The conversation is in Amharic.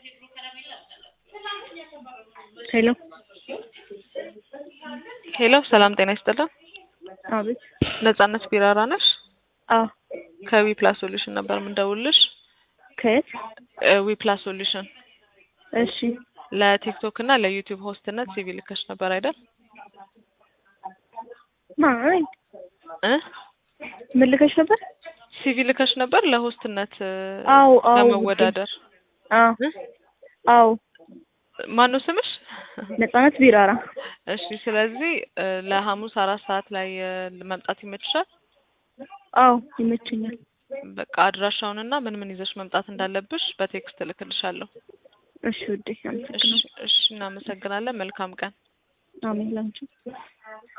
ሄሎ ሄሎ ሰላም ጤና ይስጥልን። አቤት። ነጻነት ቢራራ ነሽ? አዎ ከዊ ፕላስ ሶሉሽን ነበር የምንደውልሽ። ከየት? ዊ ፕላስ ሶሉሽን እሺ ለቲክቶክ እና ለዩቲዩብ ሆስትነት ሲቪ ልከሽ ነበር አይደል? ማይ እ ምን ልከሽ ነበር? ሲቪ ልከሽ ነበር ለሆስትነት እ አዎ አዎ ለመወዳደር። አዎ እ? አዎ ማነው ስምሽ? ነጻነት ቢራራ። እሺ ስለዚህ እ ለሐሙስ አራት ሰዓት ላይ እ መምጣት ይመችሻል? አዎ ይመቸኛል። በቃ አድራሻውንና ምን ምን ይዘሽ መምጣት እንዳለብሽ በቴክስት እልክልሻለሁ። እሺ ውዴ እሺ አመሰግናለሁ። እሺ እናመሰግናለን። መልካም ቀን። አሜን ላንቺ